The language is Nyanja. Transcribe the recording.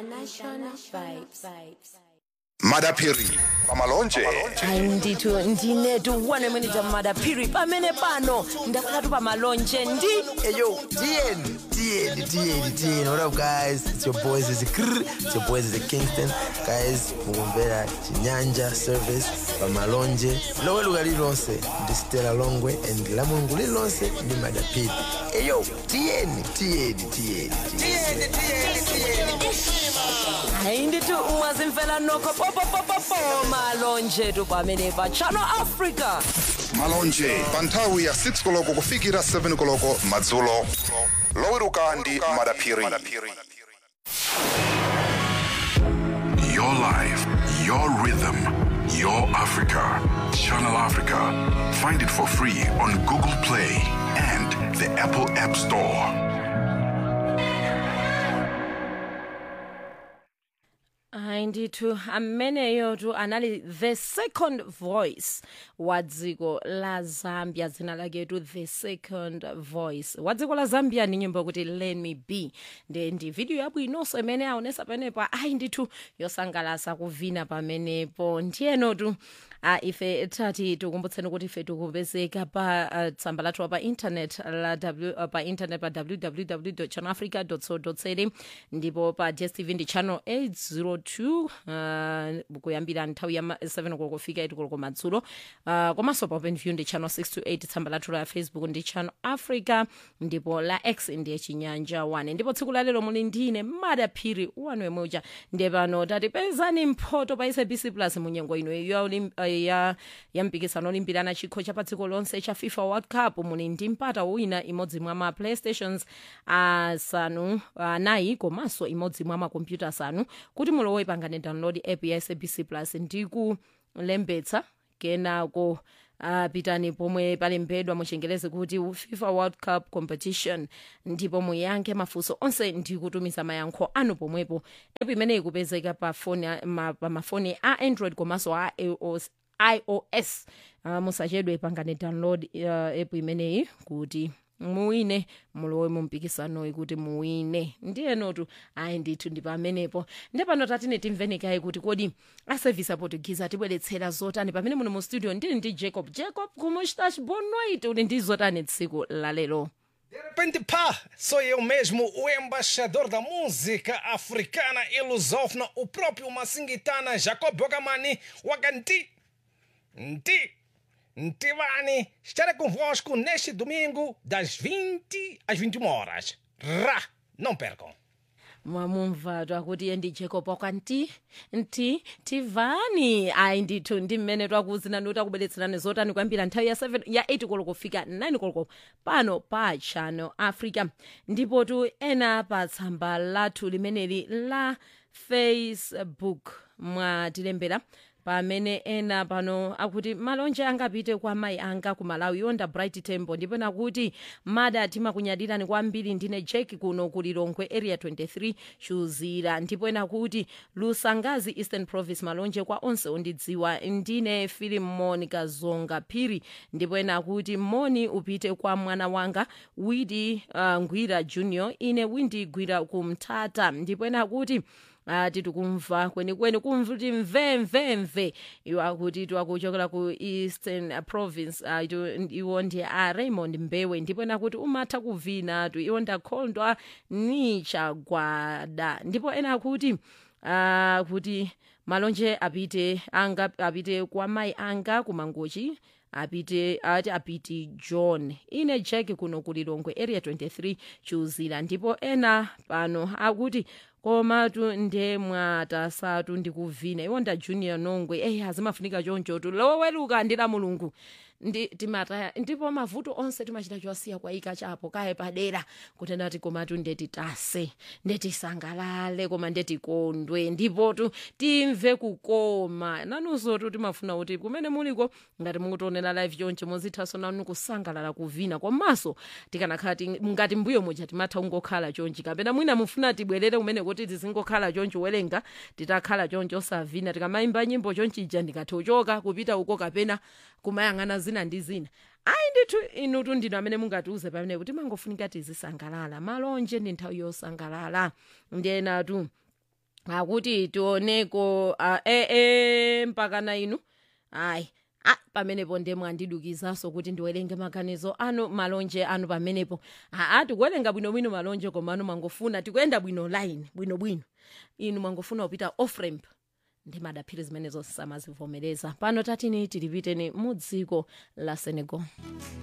International vibes. madapiri pamalonje hayi ndithu ndinetu one minute madaphiri pamene pano ndakhalatu pamalonje ndi Hey yo, DN, DN, DN, DN. What up, guys? It's your boys. It's Krr. It's your boys. It's Kingston. Guys, mugombera chinyanja service pamalonje lowe lugali lonse ndi stela longwe and la mulungu lilonse ndi madapiri hey yo DN, DN, DN, DN. hayi ndithu mwazimfela nokho popopopopo malonje tu pamene pa channel africa malonje pa nthawi ya 6 koloko kufikira 7 koloko madzulo loweruka ndi madapiri Your life, your rhythm, your Africa. Channel Africa. Find it for free on Google Play and the Apple App Store. hayi ndithu ameneyo tu anali the second voice wa dziko la zambia dzina lake tu the second voice wa dziko la zambia ni nyimbo kuti let me be nde ndi video yabwinonso imene aonesa pamenepo ayi ndithu yosangalasa kuvina pamenepo ndiyeno tu a ife tati tikumbutseni kuti ife tikupezeka pa uh, tsamba lathu pa internet la w, uh, pa internet pa www channelafrica co za ndipo pa dstv ndi channel 802 uh, kuyambira nthawi ya ma- 7 koloko kufika 8 koloko madzulo uh, komanso pa openview ndi channel 628 tsamba lathu la facebook ndi channel africa ndipo la x ndiye chinyanja 1 ndipo tsiku lalero muli ndine madaphiri wanu wemuja ndiye pano tatipezani mphoto pa sabc plus munyengo ino ya, olim- uh, ya, ya mpikisano olimbirana chikho cha pa dziko lonse cha fifa world cup muli ndi mpata wina imodzi mwa ma playstations asanu anayi komanso imodzi mwa makompyuta asanu kuti mulowe pangane download app ya sabc plus ndi kulembetsa kenako Uh, pitani pomwe palembedwa muchengeleze kuti fifa world cup competition ndipo muyankhe mafunso onse ndi kutumiza mayankho anu pomwepo app imeneyi ikupezeka pa foni a- ma, pa mafoni a android komanso a ios, iOS. Uh, musachedwe pangane download uh, app imeneyi kuti muwine mulowe mu mpikisanoyi kuti muwine ndiyenotu ayi ndithu ndi pamenepo ndi pano tatine timveni kaye kuti kodi asevisi aportuguese atibweretsera zotani pamene muno mu studio ndili ndi jacob jacob kumustash bonwait uli ndi zotani tsiku lalero De repente, pá, sou eu mesmo, o embaixador da música africana e lusófona, o próprio Massingitana Jacob Bogamani Waganti. Nti, Ntivani, estarei convosco neste domingo das 20 às 21 horas. Rá, não percam. mwamumva twakuti iye ndi jacob wakwanti nti tivani ayi ndithu ndi mmene twakuuzinani kuti akubweretserani zotani kuyambira nthawi ya 7 ya 8 koloko kufika 9 koloko pano pa channel africa ndipo tu ena pa tsamba lathu limeneli la facebook mwatilembera pamene ena pano akuti malonje angapite kwa mayi anga ku malawi yonda bright temple ndipo nakuti mada timakunyadirani kwambiri ndine jack kuno ku lilongwe area 23 chuzira ndipo ena kuti lusangazi eastern province malonje kwa onse ondidziwa ndine filim monica zonga phiri ndipo ena kuti moni upite kwa mwana wanga widi uh, ngwira junior ine windi gwira kumtata ndipo ena kuti ati tikumva kwenikweni kumva kuti mvemvemve iwo akuti twakuchokera ku eastern uh, province uh, ito- iwo ndi a raymond mbewe ndipo nakuti umatha kuvina tu iwo ndakhondwa ni chagwada ndipo ena akuti uh, kuti malonje apite anga apite kwa mayi anga kumangochi apite ati apiti john ine jack kuno ku lilongwe area 23 chuzira ndipo ena pano akuti komatu nde mwatasatu ndikuvina iwo nda junior nongwe eyi azimafunika chonchotu loweluka ndi la mulungu ndi timataya ndipo mavuto onse timachita chosiya kwayika chapo kaye padera kutenda kuti komatu ndetitase ndetisangalale koma ndetikondwe ndipotu timve kukoma nanunsotu timafuna kuti kumene muliko ngati mukutionera live chonche muzithaso nanu kusangalala kuvina komanso tikanakhala ti- ngati mbuyo muja timatha kungokhala chonchi kapena mwina mufuna tibwerere kumene kuti tizingokhala chonchi welenga titakhala chonchi osavina tikamayimba nyimbo chonchija ndikathe uchoka kupita uko kapena kumayang'ana zina ndi zina ayi ndithu inutu ndinu amene mungatiuze pamene kuti mangofunika tizisangalala malonje ndi nthawi yosangalala ndiyenatu akuti tioneko uh, e, e, mpakana inu ayi Ah, pamenepo ndiye mwandidukizanso kuti ndiwerenge maganizo anu malonje anu pamenepo aa tikuwerenga bwinobwino malonje koma anu mwangofuna tikuyenda bwino line bwinobwino inu mwangofuna kupita off ramp ndi madaphiri zimenezo samazivomereza pano tatini tilipiteni mu dziko la senegal